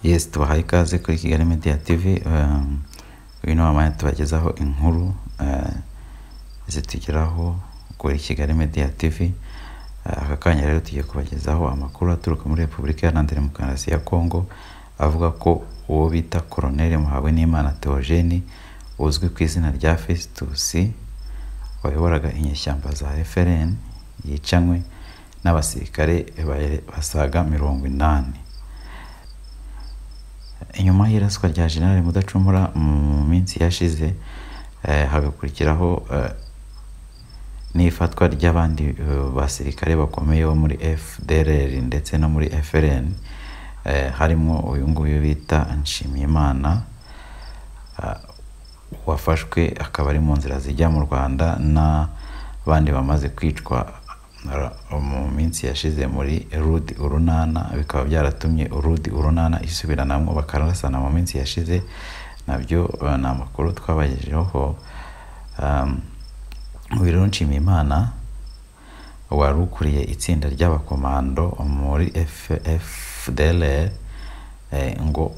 yesi tubahaye ikaze kuri kigali media tv um, uyu ni wamanya tubagezaho inkuru uh, zitugeraho kuri kigali media tv Uh, aka kanya rero tugiye kubagezaho amakuru aturuka muri repubulika iharanira demokarasi ya kongo avuga ko uwo bita koroneli muhawe n'imana theogene uzwi ku izina rya festus wayoboraga inyeshyamba za fpr yicanywe n'abasirikare ba- basaga mirongo inani inyuma y'iraswa rya generale mudacumura mu minsi yashize eh, hagakurikiraho eh, n'ifatwa ry'abandi eh, basirikare bakomeye bo muri fdrr ndetse no muri frn eh, harimo uyu nguyu bita nshimiyimana ah, wafashwe akaba ari mu nzira zijya mu rwanda n'abandi bamaze kwicwa ra- mu minsi yashize muri rudi urunana bikaba byaratumye rudi urunana isubiranamo bakarasana mu minsi yashize nabyo eh, ni amakuru twabagejeho Um, Wirero Nshimiyimana wari ukuriye itsinda ry'abakomando muri FDLR eh, ngo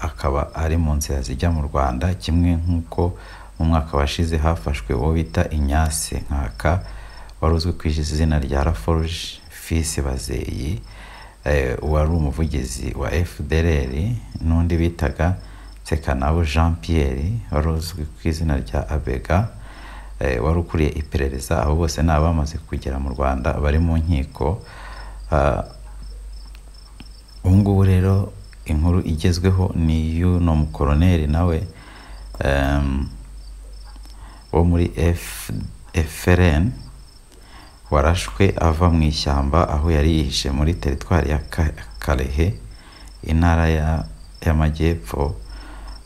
akaba ari mu nzira zijya mu Rwanda kimwe nk'uko mu mwaka washize hafashwe uwo bita Ignace Nkaka wari uzwi ku izina rya Laforge Fils Bazeyi eh, wari umuvugizi wa FDLR n'undi bitaga Sekanabo Jean Pierre wari uzwi ku izina rya Abega eh, wari ukuriye iperereza abo bose ni abamaze kugera mu rwanda bari mu nkiko Ah, ubu ngubu rero inkuru igezweho ni y'uno mukoroneri nawe em, wo muri F- frn warashwe ava mu ishyamba aho yari yihishe muri teritwari ya Ka- karehe intara ya- y'amajyepfo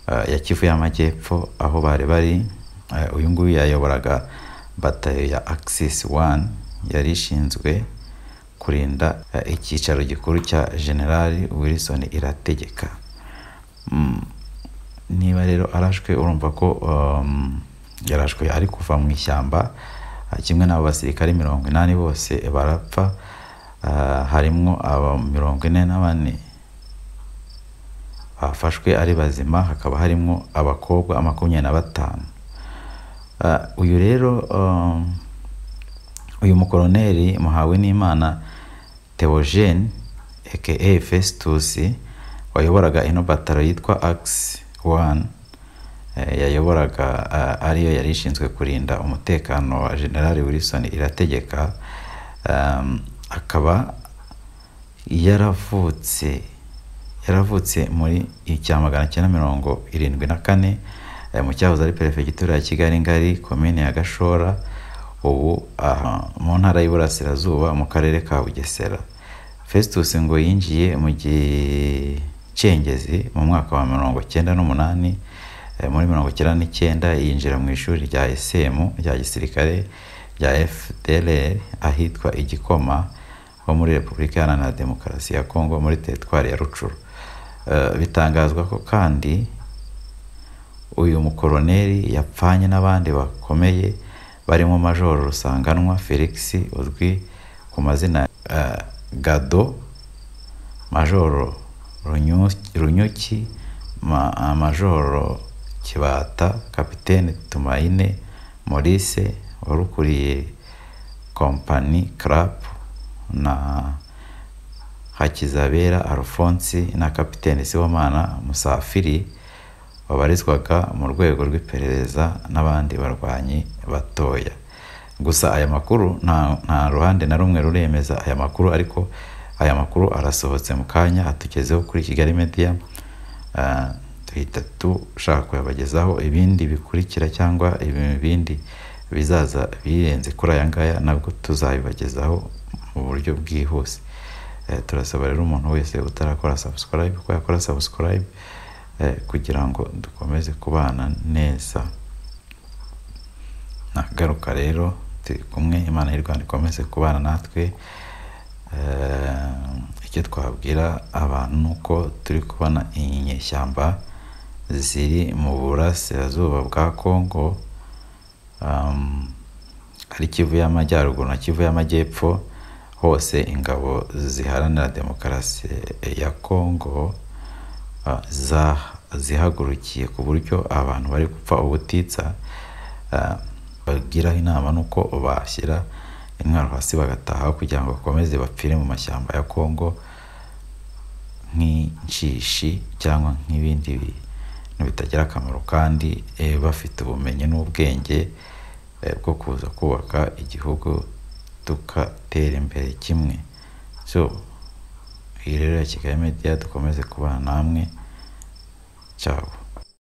eh, ya kivu y'amajyepfo aho bari bari Eh, uyu nguyu yayoboraga batayo ya axis one yari ishinzwe kurinda eh, icyicaro gikuru cya generali wilson irategeka Mm, niba rero arashwe urumva ko um, yarashwe ari kuva mu ishyamba Ah, kimwe n'abo basirikare mirongo inani bose barapfa Ah, harimwo aba mirongo ine na bane bafashwe ari bazima hakaba harimo abakobwa makumyabiri na batanu Ah, uyu rero um, uyu mukoroneri muhawe n'imana theogene aka festus wayoboraga ino bataro yitwa ax one eh, yayoboraga ah, ariyo yari ishinzwe kurinda umutekano wa generali wilson irategeka um, akaba yaravutse yaravutse muri icya magana cyenda mirongo irindwi na kane eh, mu cyahoze ari perefegitura ya kigali ngari komine ya gashora ubu aha mu ntara y'iburasirazuba mu karere ka bugesera festus ngo yinjiye mu gicengezi mu mwaka wa mirongo cyenda n'umunani eh, muri mirongo cyenda n'icyenda yinjira mu ishuri rya esemu rya gisirikare rya fdlr ahitwa igikoma wo muri repubulika iharanira demokarasi ya kongo muri teritwari ya rucuru Eh, bitangazwa ko kandi uyu mukoroneri yapfanye n'abandi bakomeye barimo majoro rusanganwa felix uzwi ku mazina eh, gado majoro Runyu- runyuki ma- ah, majoro kibata kapitene tumayine maurice wari ukuriye kompani crapu na hakizabera alphonse na kapitene sibomana musafiri wabarizwaga mu rwego rw'iperereza n'abandi barwanyi batoya gusa aya makuru nta, nta ruhande na rumwe ruremeza aya makuru ariko aya makuru arasohotse mu kanya atugezeho kuri kigali media Ah, duhita dushaka kuyabagezaho ibindi bikurikira cyangwa ibindi bizaza birenze kuri aya ngaya nabwo tuzabibagezaho mu buryo bwihuse Eh, turasaba rero umuntu wese utarakora subscribe ko yakora subscribe eh, kugira ngo dukomeze kubana neza nagaruka rero turi kumwe imana y'u rwanda ikomeze kubana natwe Eh, icyo twabwira abantu ni uko turi kubona inyeshyamba ziri mu burasirazuba bwa kongo um, ari kivu y'amajyaruguru na kivu y'amajyepfo hose ingabo ziharanira demokarasi ya kongo ah, za- zihagurukiye ku buryo abantu bari gupfa ubutitsa ah, bagiraho inama n'uko bashyira intwaro hasi bagataha kugira ngo bakomeze bapfire mu mashyamba ya kongo nk'inshishi cyangwa nk'ibindi bintu bitagira akamaro kandi eh, bafite ubumenyi n'ubwenge eh, bwo kuza kubaka igihugu tugatera imbere kimwe so iyi rero ya kigali media dukomeze kubana namwe cyabo